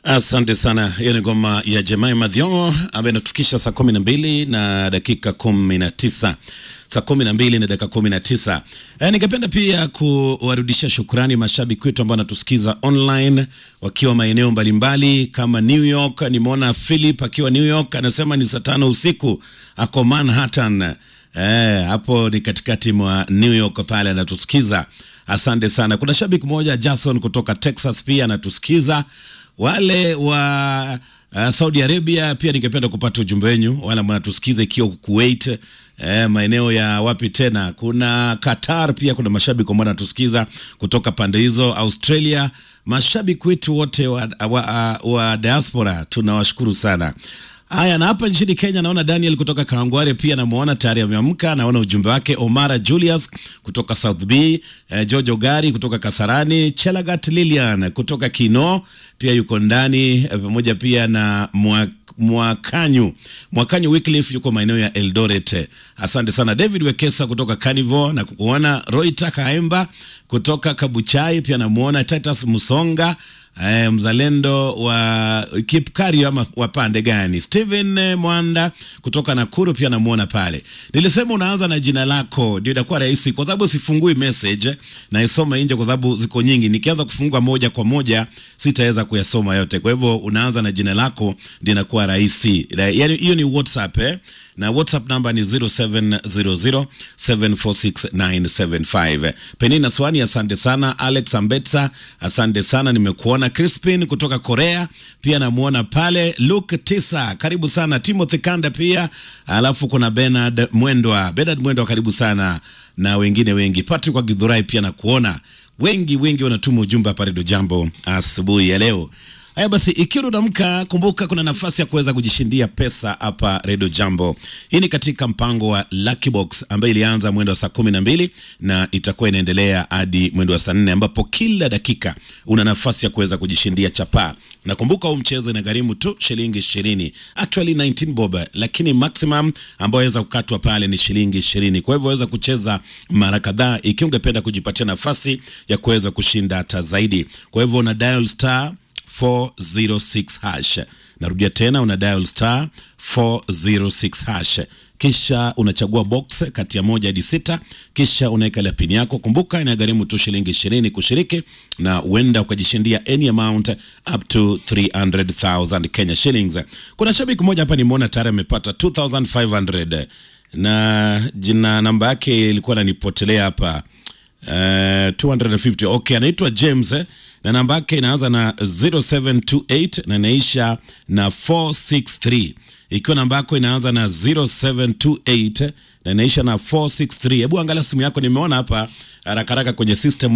Asante sana. Hiyo ni ngoma ya Jemima Thiongo ambayo inatufikisha saa kumi na mbili na dakika kumi na tisa saa kumi na mbili na dakika kumi na tisa. E, ningependa pia kuwarudishia shukrani mashabiki wetu ambao wanatusikiza online wakiwa maeneo mbalimbali kama New York. Nimeona Philip akiwa New York anasema ni saa tano usiku, ako Manhattan. Eh, hapo ni katikati mwa New York pale anatusikiza. Asante sana. Kuna shabiki mmoja Jason kutoka Texas pia anatusikiza. Wale wa uh, Saudi Arabia pia ningependa kupata ujumbe wenyu, wale mnatusikiza ikiwa Kuwait, eh, maeneo ya wapi tena, kuna Qatar pia kuna mashabiki ambao wanatusikiza kutoka pande hizo, Australia. Mashabiki wetu wote wa, wa, wa diaspora tunawashukuru sana. Haya, na hapa nchini Kenya naona Daniel kutoka Kawangware pia namuona tayari ameamka. Naona ujumbe wake. Omara Julius kutoka South B, eh, Jojo Gari kutoka Kasarani, Chelagat Lilian kutoka Kino pia yuko ndani eh, pamoja pia na mwa, Mwakanyu Mwakanyu Wycliffe yuko maeneo ya Eldoret. Asante sana David Wekesa kutoka Carnival na kukuona. Roita Kaemba kutoka Kabuchai pia namuona. Titus Musonga Eh, mzalendo wa Kipkari ama wa pande gani? Steven eh, Mwanda kutoka Nakuru pia namuona pale. Nilisema unaanza na jina lako ndio itakuwa rahisi, kwa sababu sifungui message na isoma nje, kwa sababu ziko nyingi. Nikianza kufungua moja kwa moja sitaweza kuyasoma yote, kwa hivyo unaanza na jina lako ndio inakuwa rahisi. Yani hiyo ni WhatsApp eh? na WhatsApp namba ni 0700746975. Penina Swani, asante sana. Alex Ambetsa, asante sana, nimekuona. Crispin kutoka Korea pia namuona pale. Luke Tisa, karibu sana. Timothy Kanda pia, alafu kuna Bernard Mwendwa. Bernard Mwendwa, karibu sana, na wengine wengi. Patrick wa Githurai pia nakuona. Wengi wengi wanatuma ujumbe hapa Redio Jambo asubuhi ya leo. Haya basi, ikiwa unamka, kumbuka kuna nafasi ya kuweza kujishindia pesa hapa Redio Jambo. Hii ni katika mpango wa Lucky Box ambayo ilianza mwendo wa saa kumi na mbili na itakuwa inaendelea hadi mwendo wa saa nne ambapo kila dakika una nafasi ya kuweza kujishindia chapaa. Na kumbuka huu mchezo inagharimu tu shilingi ishirini, actually 19 bob, lakini maximum ambayo waweza kukatwa pale ni shilingi ishirini. Kwa hivyo waweza kucheza mara kadhaa ikiwa ungependa kujipatia nafasi ya kuweza kushinda hata zaidi. Kwa hivyo una dial star 406 hash. Narudia tena, una dial star 406 hash, kisha unachagua box kati ya moja hadi sita, kisha unaweka ile pini yako. Kumbuka inagharimu tu shilingi ishirini kushiriki, na huenda ukajishindia any amount up to 300,000 Kenya shillings. Kuna shabiki mmoja hapa nimeona tayari amepata 2500 na jina namba yake ilikuwa nanipotelea hapa Uh, 250 okay, anaitwa James eh, na namba yake inaanza na 0728 na inaisha na 463. Ikiwa namba yako inaanza na 0728 na inaisha na 463, hebu angalia simu yako. Nimeona hapa haraka haraka kwenye system